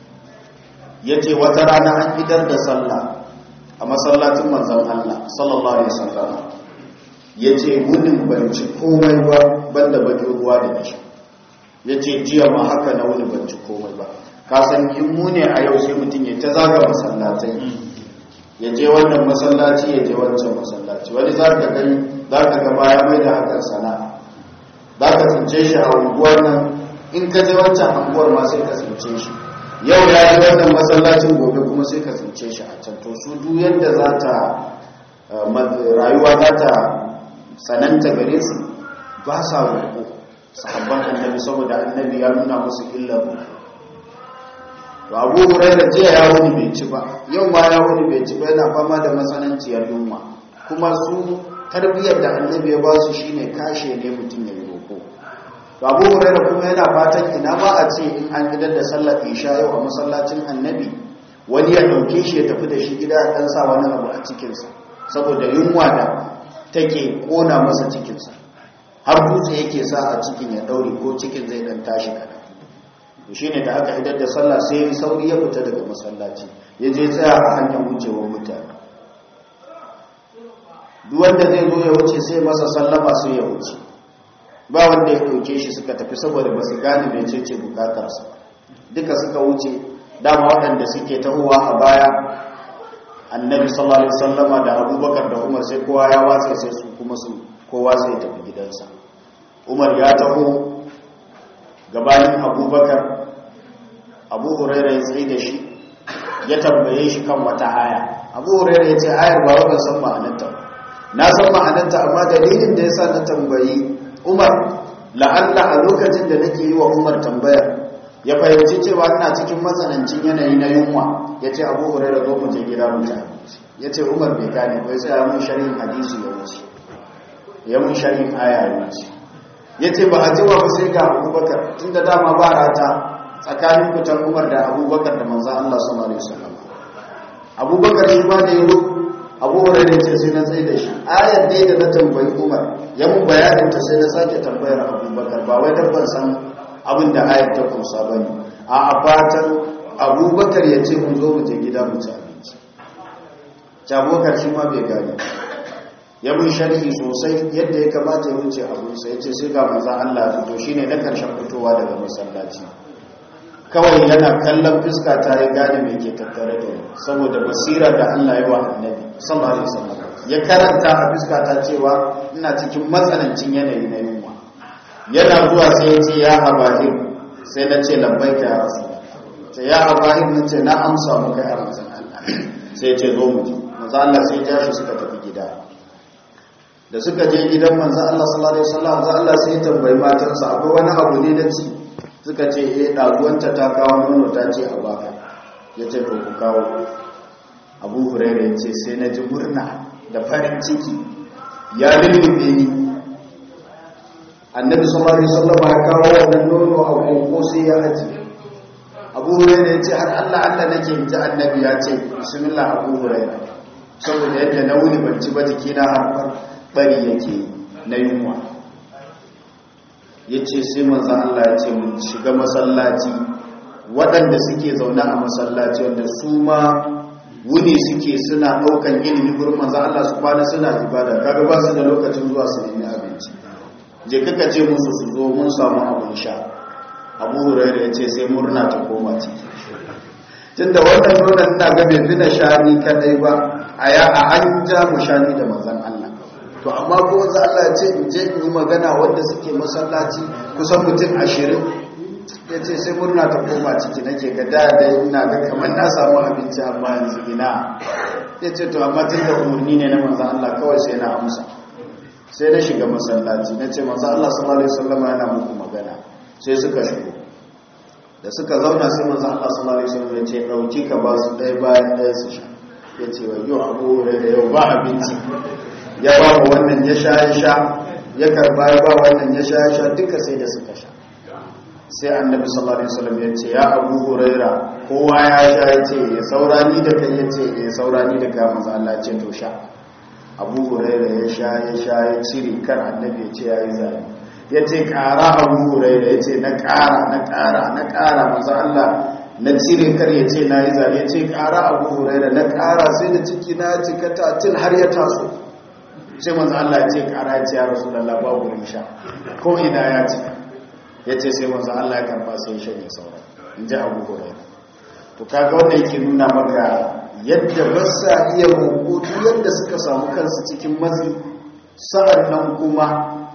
ya ce wata rana an idar da sallah a masallacin manzan Allah sallallahu Alaihi wasallam ya ce wunin banci komai ba banda bakin ruwa da nishi ya ce jiya ma haka na wuni banci komai ba kasan in mu ne a yau sai mutum ya ta zaga masallatai ya je wannan masallaci ya je wancan masallaci wani za ka gani za ka gaba ya mai da hakan sana'a za ka tsince shi a unguwar nan in ka je wancan unguwar ma sai ka tsince shi yau ya yi wannan masallacin gobe kuma sai ka tsince shi a can to su duk yadda za ta rayuwa za ta tsananta gare su ba sa roƙo sahabban annabi saboda annabi ya nuna musu illar roƙo to abu huraira jiya ya wuni bai ci ba yau ma ya wuni bai ci ba yana fama da matsananciyar yunwa kuma su tarbiyyar da annabi ya ba su shine kashe ne mutum ya yi roƙo to abu huraira kuma yana fatan ina ma a ce in an gidan da sallar isha yau a masallacin annabi wani ya ɗauke shi ya tafi da shi gida ya ɗan sa wani abu a cikinsa saboda yunwa da take ƙona masa cikinsa har dutse yake sa a cikin ya ɗaure ko cikin zai ɗan tashi kaɗan shi ne da aka idar da sallah sai sauri ya fita daga masallaci ya je tsaya a hanyar wucewar mutane duk wanda zai zo ya wuce sai masa sallama sai ya wuce ba wanda ya ɗauke shi suka tafi saboda ba su gane mai ce bukatarsa duka suka wuce dama waɗanda suke tahowa a baya annabi sallallahu alaihi wasallama da abubakar da umar sai kowa ya watsa sai su kuma su kowa sai ya tafi gidansa umar ya taho gabanin abubakar abu huraira ya tsaye da shi ya tambaye shi kan wata aya abu huraira ya ce ayar ba wadda san ma'anarta na san ma'anarta amma dalilin da ya sa na tambayi umar la'alla a lokacin da nake yi wa umar tambayar ya fahimci cewa ina cikin matsanancin yanayi na yunwa ya ce abu huraira zo mu je gida mu ci ya ce umar bai gane bai sai mun sharhin hadisi ya wuce ya mun sharhin aya ya wuce ya ce ba a jiwa ba sai ga abubakar tun da dama ba rata tsakanin fitan umar da abubakar da manzan Allah sallallahu alaihi wasallam abubakar shi ba da yi abu hurairah ce sai na tsaye da shi ayar dai da na tambayi umar ya mun bayanin ta sai na sake tambayar abubakar ba wai dan ban san abin da ayar ta kunsa bane a a fatan abubakar ya ce mun zo mu je gida mu ci abinci jabokar shi ma bai gane ya mun sharhi sosai yadda ya kamata ya wuce abunsa ya ce sai ga manzan Allah ya fito shine na karshen fitowa daga masallaci kawai yana kallon fuska ta ya gane mai ke tattare da ni saboda basira da Allah ya wa annabi sallallahu alaihi wasallam ya karanta a fuska ta cewa ina cikin matsanancin yanayi na yunwa yana zuwa sai ya ce ya abahir sai na ce labbaika ya rasu sai ya abahir na ce na amsa maka ya rasu Allah sai ya ce zo mu ji manzo Allah sai ya shi suka tafi gida da suka je gidan manzo Allah sallallahu alaihi wasallam manzo Allah sai ya tambayi matarsa akwai wani abu ne da ci suka ce eh dazuwanta ta kawo nono ta ce a baka yace to ku kawo Abu Hurairah yace sai na ji murna da farin ciki ya lullube ni Annabi sallallahu alaihi wasallam ya kawo wannan nono a koko sai ya aje Abu Hurairah yace har Allah Allah nake ji Annabi ya ce bismillah Abu Hurairah saboda yadda na wuni ban ci ba jikina har bari yake na yunwa ya ce sai manza Allah ya ce mun shiga masallaci waɗanda suke zaune a masallaci wanda su ma wuni suke suna ɗaukan ilimi gurin manza Allah su kwana suna ibada kaga ba su da lokacin zuwa su nemi abinci je kaka ce musu su zo mun samu abin sha abu hurairu ya ce sai murna ta koma ciki tunda wannan nonon ina ga bai fi na shani kadai ba a ya a an ja mu shani da manzan Allah to amma ko wanzu Allah ya ce in je in yi magana wanda suke masallaci kusan mutum ashirin ya ce sai murna ta koma ciki nake ga da da ina ga kamar na samu abinci amma yanzu ina ya ce to amma tun da umarni ne na manzan Allah kawai sai na amsa sai na shiga masallaci na ce manzan Allah sallallahu alaihi wasallam yana muku magana sai suka shigo da suka zauna sai manzan Allah sallallahu alaihi wasallam ya ce dauki ka ba su ɗaya bayan ɗaya su sha ya ce wa yau abu da yau ba abinci ya ba wa wannan ya sha ya sha ya karba ya ba wannan ya sha ya sha duka sai da suka sha sai annabi sallallahu alaihi wasallam ya ce ya abu huraira kowa ya sha ya ce ya saurani da kai ya ce ya saurani da kai manzo Allah ya ce to sha abu huraira ya sha ya sha ya cire kar annabi ya ce ya yi zai ya ce kara abu huraira ya ce na kara na kara na kara manzo Allah na cire kar ya ce na yi zai ya ce kara abu huraira na kara sai da ciki na cika tatil har ya taso sai manzo Allah ya ce kara ya ce ya rasulullah babu sha ko ina ya ce ya ce sai manzo Allah ya karba sai ya shanye sauran in ji abu huraira to kaga wanda yake nuna maka yadda ba sa iya rubutu yadda suka samu kansu cikin matsi sa'an nan kuma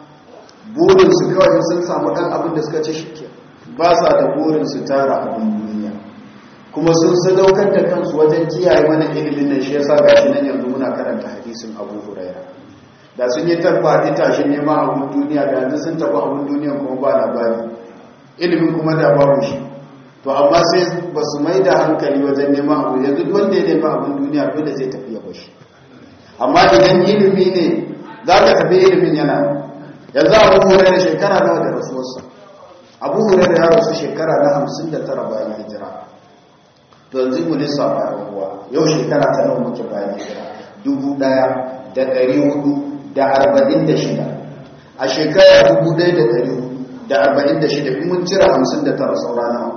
burinsu kawai sun samu ɗan abin da suka ce shi ke ba sa da burinsu tara abin duniya kuma sun sadaukar da kansu wajen kiyaye mana ilimin nan shi yasa gashi nan yanzu muna karanta hadisin abu huraira da sun yi tabba tashin neman abin duniya da yanzu sun taɓa abin duniya kuma ba labari ilimin kuma da babu shi to amma sai ba su mai da hankali wajen neman abu yanzu wanda ya nema abin duniya dole zai tafi ya bashi amma idan ilimi ne za ka tafi ilimin yana yanzu abu hure da shekara nawa da rasuwarsa abu hure da ya rasu shekara na hamsin da tara bayan hijira to yanzu mu lissafa ruwa yau shekara ta nawa muke bayan hijira dubu ɗaya da ɗari hudu da arba'in da shida a shekara dubu ɗaya da ɗari hudu da arba'in da shida in mun cira hamsin da tara saura nawa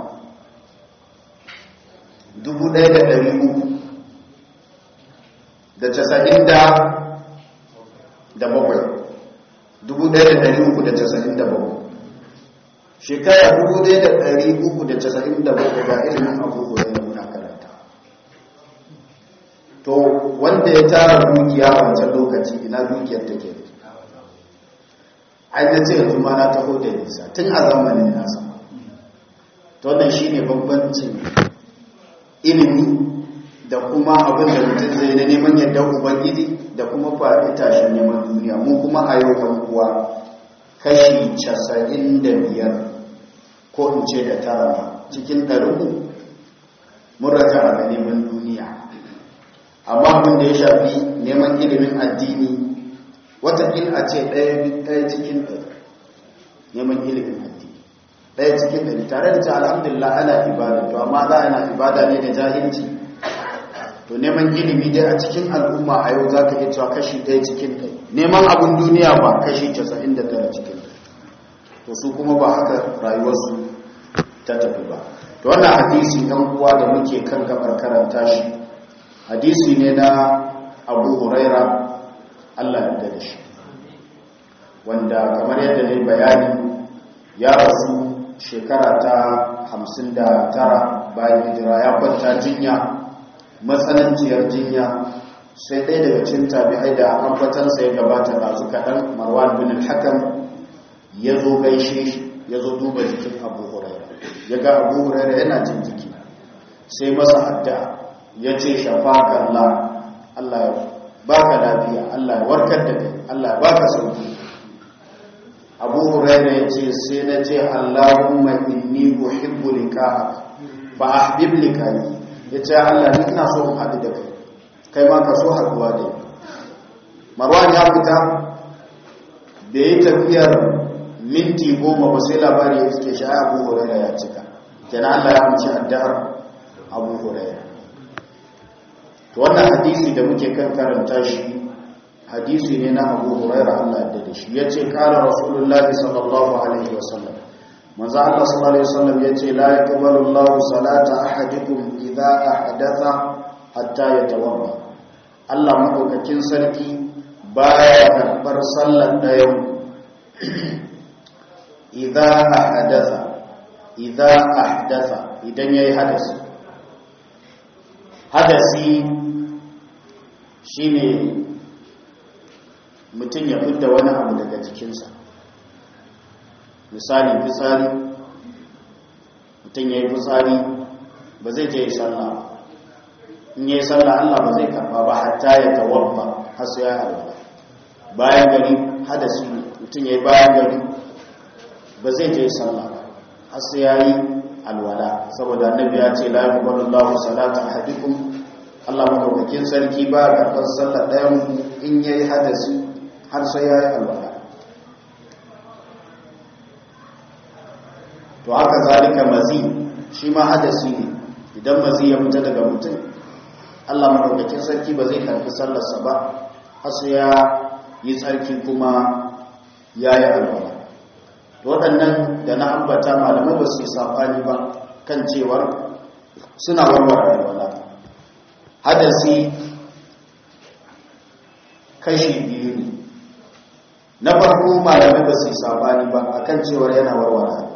dubu ɗaya da ɗari uku da casa'in da da bakwai dubu ɗaya da ɗari uku da casa'in da bakwai shekara dubu ɗaya da ɗari uku da casa'in da bakwai ga ilimin abubuwa da muna karanta to wanda ya tara dukiya wancan lokaci ina dukiyar take ai na ce yanzu ma na taho da nisa tun a zamanin nasa to wannan shine bambancin ilimi da kuma abin da mutum zai na neman yadda ubangiji da kuma faɗi tashin neman duniya mu kuma a yau kan kuwa kashi casa'in da biyar ko in ce da tara ma cikin ɗarinku mun raja a neman duniya amma abin da ya shafi neman ilimin addini watakila a ce ɗaya cikin ɗari neman ilimin addini ɗaya cikin ɗari tare da ce alhamdulillah ana ibada to amma za ana ibada ne da jahilci to neman ilimi dai a cikin al'umma a yau za ka iya cewa kashi ɗaya cikin ɗari neman abin duniya ba kashi casa'in da tara cikin ɗari to su kuma ba haka rayuwarsu ta tafi ba to wannan hadisi ɗan uwa da muke kan gabar karanta shi hadisi ne na abu huraira allah ya da shi wanda kamar yadda ne bayani ya rasu shekara ta hamsin da tara bayan hijira ya kwanta jinya matsananciyar jinya sai ɗaya daga cin tabi'ai da ambatansa ya gabata ɗazu kaɗan marwan bin al-hakam ya zo gaishe shi ya zo duba jikin abu huraira ya ga abu huraira yana jin jiki sai masa addu'a ya ce shafaka Allah Allah ya baka lafiya Allah ya warkar da kai Allah ya baka sauki abu huraira ya ce sai na ce Allahumma inni uhibbu liqa'ak fa ahbib liqa'i ya ce Allah ni ina so in haɗu da kai kai ma ka so haɗuwa da marwan ya fita bai yi tafiyar minti goma ba sai labari ya suke shi abu huraira ya cika kenan Allah ya amince addu'ar abu huraira to wannan hadisi da muke kan karanta shi hadisi ne na abu huraira Allah ya da shi yace qala rasulullahi sallallahu alaihi wasallam manzo Allah sallallahu alaihi wasallam yace la yaqbalu Allahu salata ahadikum idza ahdatha hatta yatawadda Allah madaukakin sarki baya karbar sallar dayan idza ahdatha idza ahdatha idan yayi hadasi hadasi shine mutum ya fidda wani abu daga jikinsa misali fitsari mutum ya yi fitsari ba zai je sallah in yi sallah Allah ba zai karba ba hatta ya tawabba har sai ya alwala bayan gari hadasi ne mutum ya yi bayan gari ba zai je sallah ba har sai ya yi alwala saboda annabi ya ce la yuqbalu Allahu salata ahadikum Allah madaukakin sarki ba karɓar sallah ɗayan in yayi hadasi har sai ya yi alwala to haka zalika mazi shi ma hadasi ne idan mazi ya fita daga mutum Allah madaukakin sarki ba zai karfi sallarsa ba har sai ya yi tsarki kuma ya yi alwala to waɗannan da na ambata malamai ba su yi safani ba kan cewar suna warware alwala hadasi kashi biyu ne na farko malamai ba su yi safani ba akan cewar yana warware alwala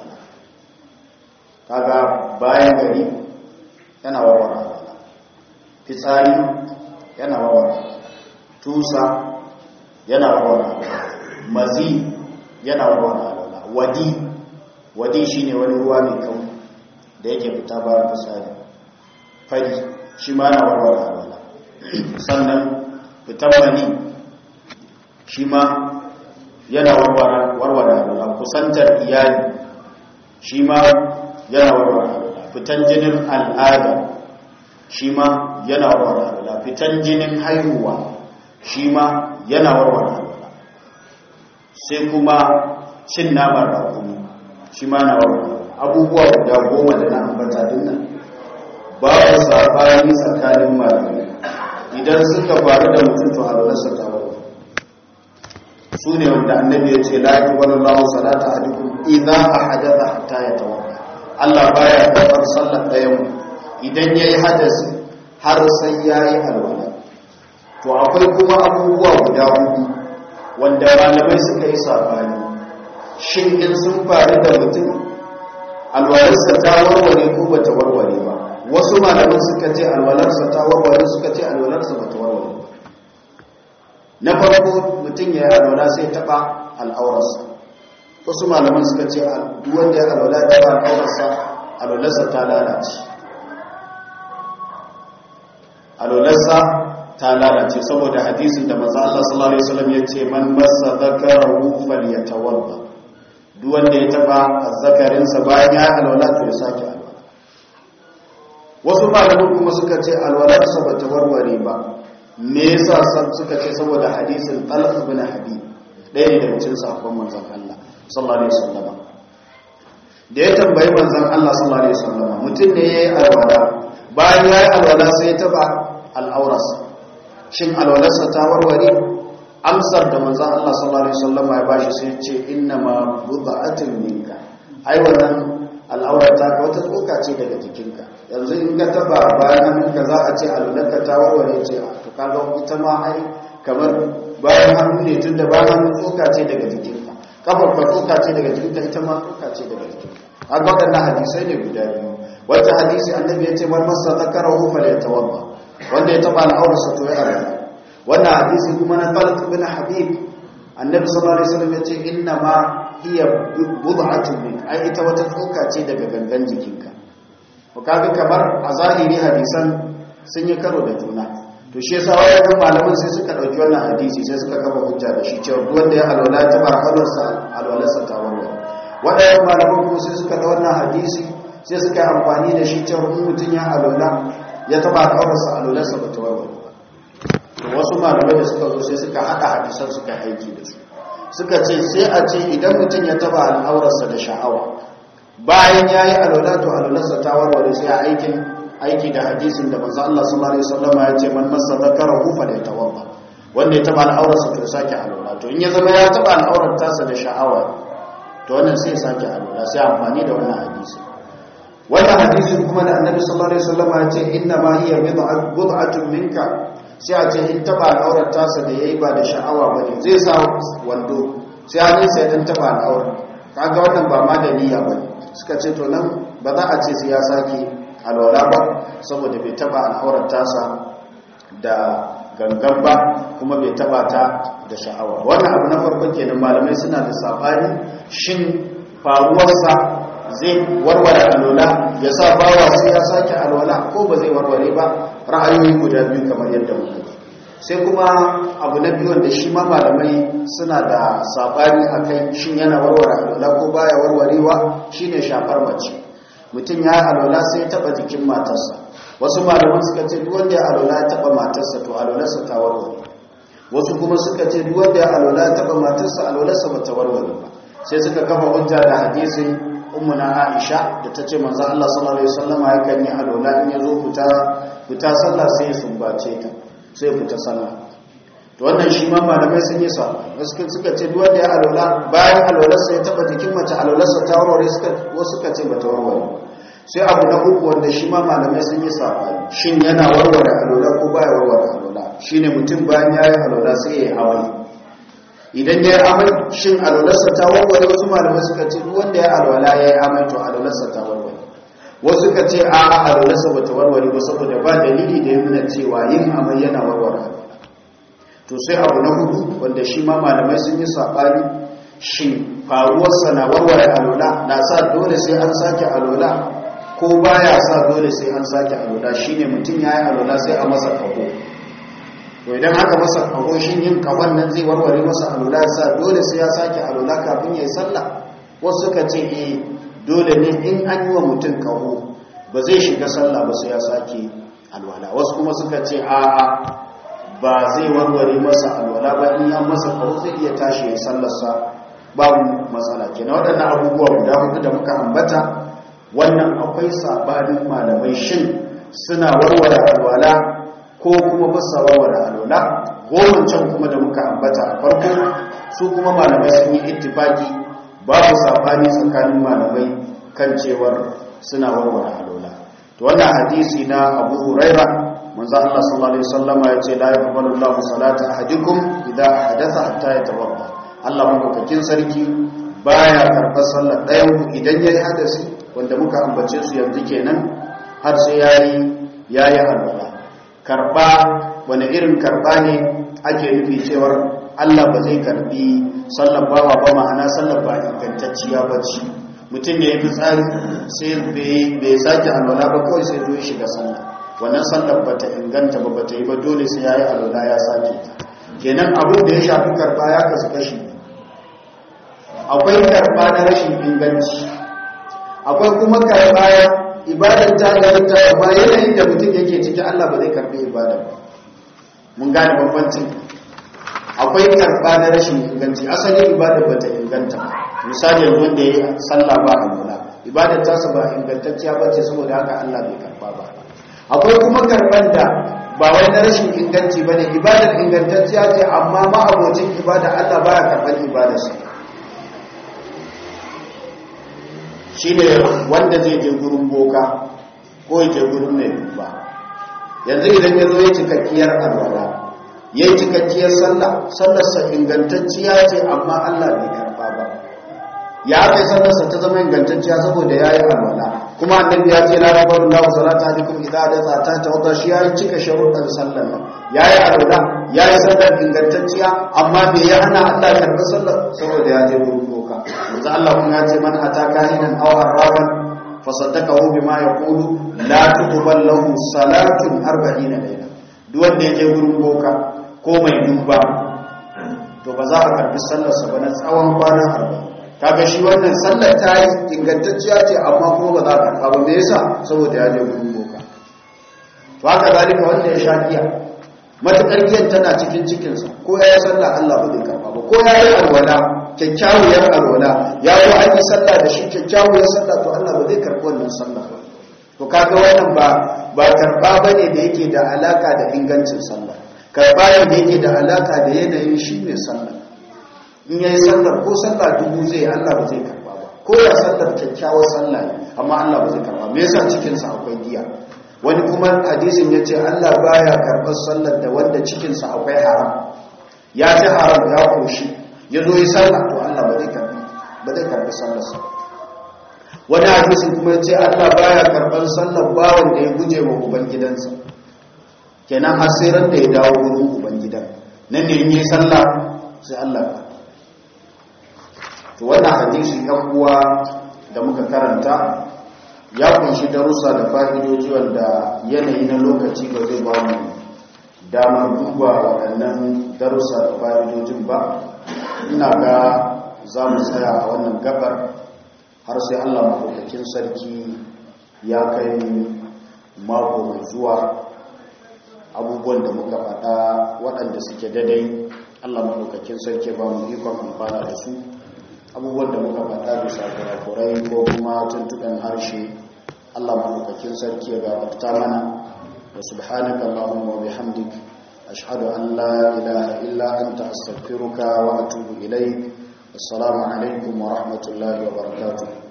kaga bayan gari yana warware fitsari yana warware tusa yana warware mazi yana warware wadi wadi shine wani ruwa mai kau da yake fita bayan fitsari fari shi ma yana warware alwala sannan fitan mani shi ma yana warware alwala kusantar iyali shi ma yana warware fitan jinin al'ada shi ma yana warware fitan jinin haihuwa shi ma yana warware sai kuma cin naman rakumi shi ma na warware abubuwa guda goma da na ambata dinnan babu sabani tsakanin malamai idan suka faru da mutum to alwalarsa ta warware su ne wanda annabi ya ce la yuqbalu Allahu salata ahadikum idza ahadatha hatta yatawadda Allah baya karɓar sallar ɗayan idan yayi hadasi har sai yayi alwala to akwai kuma abubuwa guda hudu wanda malamai suka yi sabani shin in sun faru da mutum alwalarsa ta warware ko bata warware ba wasu malaman suka ce alwalarsa ta warware suka ce alwalarsa bata warware ba na farko mutum ya yi alwala sai taɓa al'aurarsa wasu malaman suka ce duk wanda ya alwala taɓa al'aurarsa alwalarsa ta lalace alwalarsa ta lalace saboda hadisin da maza Allah sallallahu alaihi wasallam ya ce man massa zakarahu falyatawadda duk wanda ya taba azzakarinsa bayan ya alwala to ya sake alwala wasu malaman kuma suka ce alwalarsa bata warware ba me yasa suka ce saboda hadisin Talq ibn Habib ɗaya ne daga cikin sahabban manzon Allah sallallahu alaihi wasallam da ya tambayi manzon Allah sallallahu alaihi wasallam mutum ne yayi alwala bayan yayi alwala sai ya taba al'aurarsa shin alwalarsa ta warware amsar da manzon Allah sallallahu alaihi wasallam ya bashi sai ya ce inna ma bud'atun minka ai wannan al'aurar ta ka wata tsoka ce daga jikinka yanzu in ka taba bayan hannunka za a ce alwalarka ta warware ce to kaga ita ma ai kamar bayan hannu ne tunda bayan hannu tsoka ce daga jikinka kafar ka tsoka ce daga jikinka ita ma tsoka ce daga jikinka an ga waɗannan hadisai ne guda biyu wata hadisi annabi ya ce man masa zakarahu falyatawadda wanda ya taba al'aurarsa to ya alwala wannan hadisi kuma na Talq bin Habib annabi sallallahu alaihi wasallam ya ce inna ma hiya bud'atun min ai ita wata tsoka ce daga gangan jikinka to kaga kamar a zahiri hadisan sun yi karo da juna to shi yasa wayannan malaman sai suka dauki wannan hadisi sai suka kafa hujja da shi cewa duk wanda ya alwala ta bar alwalarsa alwalarsa ta warware wadannan malaman kuma sai suka da wannan hadisi sai suka yi amfani da shi cewa mutum ya alwala ya taba alwalarsa alwalarsa ba ta warware to wasu malamai da suka zo sai suka hada hadisan suka aiki da su suka ce sai a ce idan mutum ya taba al'aurarsa da sha'awa bayan ya yi alwala to alwalarsa ta warware sai a aikin aiki da hadisin da manzo Allah sallallahu alaihi wasallam ya ce man massa zakarahu fa yatawadda wanda ya taba al'aurarsa to sake alwala to in ya zama ya taba al'aurar tasa da sha'awa to wannan sai sake alwala sai amfani da wannan hadisi wannan hadisin kuma da annabi sallallahu alaihi wasallam ya ce inna ma hiya bid'atun minka sai a ce in taba al'aurar tasa da yayi ba da sha'awa bane zai sa wando sai hannun sai dan taba al'aurar kaga wannan ba ma da niyya bane suka ce to nan ba za a ce sai ya sake alwala ba saboda bai taba al'aurar tasa da gangan ba kuma bai taba ta da sha'awa wannan abu na farko kenan malamai suna da sabani shin faruwarsa zai warware alwala ya sa bawa sai ya sake alwala ko ba zai warware ba ra'ayoyi guda biyu kamar yadda muka sai kuma abu na biyu wanda shi ma malamai suna da sabani akai shin yana warware alwala ko baya warwarewa shine shafar mace mutum ya alwala sai ya taba jikin matarsa wasu malaman suka ce duk wanda ya alwala ya taba matarsa to alwalarsa ta warware wasu kuma suka ce duk wanda ya alwala ya taba matarsa alwalarsa ba ta warware ba sai suka kafa hujja da hadisin ummuna Aisha da tace manzo Allah sallallahu alaihi wasallam yakan yi alwala in yazo fita fita sallah sai ya sumbace ta sai fita sallah to wannan shi ma malamai sun yi sa wasu suka ce duk wanda ya alwala bayan alwalarsa ya taba jikin mace alwalarsa ta warware suka wasu suka ce bata warware sai abu na uku wanda shi ma malamai sun yi sa shin yana warware alwala ko baya warware alwala shine mutum bayan yayi alwala sai ya yi amai idan ya yi amai shin alwalarsa ta warware wasu malamai suka ce duk wanda ya alwala ya yi amai to alwalarsa ta warware wasu suka ce a a alwalarsa ba ta warware ba saboda ba dalili da ya nuna cewa yin amai yana warware alwala to sai abu na hudu wanda shi ma malamai sun yi saɓani shin faruwarsa na warware alwala na sa dole sai an sake alwala ko baya sa dole sai an sake alwala shine mutum ya yi alwala sai a masa kaho to idan aka masa kaho shin yin kahon nan zai warware masa alula sa dole sai ya sake alula kafin ya yi sallah wasu suka ce eh dole ne in an yi wa mutum kaho ba zai shiga sallah ba sai ya sake alwala wasu kuma suka ce a'a ba zai warware masa alwala ba in ya masa kaho zai iya tashi ya sallarsa babu matsala kenan waɗannan abubuwa guda hudu da muka ambata wannan akwai sabanin malamai shin suna warware alwala ko kuma ba sa warware alwala goma can kuma da muka ambata a farko su kuma malamai sun yi ittifaki babu sabani tsakanin malamai kan cewar suna warware alwala to wannan hadisi na Abu Huraira manzo Allah sallallahu alaihi wasallama yace la yaqbalu Allahu salata ahadikum idha hadatha hatta yatawadda Allah madaukakin sarki baya karɓar sallar ɗayan idan yayi hadasi wanda muka ambace su yanzu kenan har sai yayi yayi alwala karba wani irin karba ne ake nufi cewar Allah ba zai karbi sallar bawa ba ma'ana sallar ba ingantacciya ba ce mutum ne ya fi tsari sai bai sake alwala ba kawai sai zo ya shiga sallar wannan sallar ba ta inganta ba ba ta yi ba dole sai ya yi alwala ya sake ta kenan abin da ya shafi karba ya kasu kashi akwai karba na rashin inganci akwai kuma karba ibadar ta gari ta ba yanayin da mutum yake ciki Allah ba zai karbi ibadar ba mun gane bambancin akwai karba na rashin inganci asalin ibadar ba ta inganta ba misali yanzu wanda ya yi sallah ba alwala ibadar tasa ba ingantacciya ba ce saboda haka Allah bai karba ba akwai kuma karban da ba wai na rashin inganci ba ne ibadar ingantacciya ce amma ma'abocin ibada Allah baya karban ibadarsa shi ne wanda zai je gurin boka ko ya je gurin mai duba yanzu idan ya zo ya cikakkiyar alwala ya yi cikakkiyar sallah sallarsa ingantacciya ce amma allah bai karba ba ya kai sallarsa ta zama ingantacciya saboda ya yi alwala kuma annabi ya ce la rabar Allah salata alaikum idza da ta ta wata shi ya yi cika sharuɗan sallar nan ya yi alwala ya yi sallar ingantacciya amma bai ya hana allah karɓi sallar saboda ya je gurin boka yanzu Allah kun ya ce man ataka hinan aw arrafan fasaddaqahu bima yaqulu la tuqbal lahu salatun 40 layla duk wanda yake gurin boka ko mai duba to ba za a karbi sallar sa ba na tsawon kwana 40 kaga shi wannan sallar ta yi ingantacciya ce amma kuma ba za a karba ba me yasa saboda ya je gurin boka to haka zalika wanda ya sha giya matakar giyan tana cikin cikinsa ko ya yi sallah Allah ba zai karba ba ko ya yi alwala kyakkyawar alwala ya zo an yi sallah da shi kyakkyawar sallah to Allah ba zai karɓi wannan sallah ba to kaga wannan ba ba karɓa bane da yake da alaka da ingancin sallah karɓa ne da yake da alaka da yanayin shi ne sallah in yayi sallar ko sallah dubu zai Allah ba zai karɓa ba ko ya sallar kyakkyawar sallah ne amma Allah ba zai karɓa me yasa cikin sa akwai giya wani kuma hadisin yace Allah baya karɓar sallar da wanda cikin sa akwai haram ya ci haram ya koshi ya zo yi sallah to Allah ba zai karbi ba zai karbi sallarsa wani hadisin kuma ya ce Allah baya karban sallar bawan da ya guje wa ubangidansa kenan har sai ran da ya dawo wurin ubangidan nan ne in yi sallah sai Allah ka to wannan hadisi ɗan uwa da muka karanta ya kunshi darussa da fa'idoji wanda yanayi na lokaci ba zai ba mu damar duba waɗannan darussa da fa'idojin ba ina ga za mu tsaya a wannan gabar har sai allah maɗaukakin sarki ya kai mako mai zuwa abubuwan da muka faɗa waɗanda suke daidai allah maɗaukakin sarki ba mu ikon amfana da su abubuwan da muka faɗa bisa kurakurai ko kuma tuntuɓen harshe allah maɗaukakin sarki ya gabarta mana wa subhanaka allahumma wa bihamdik أشهد أن لا إله إلا أنت أستغفرك وأتوب إليك السلام عليكم ورحمة الله وبركاته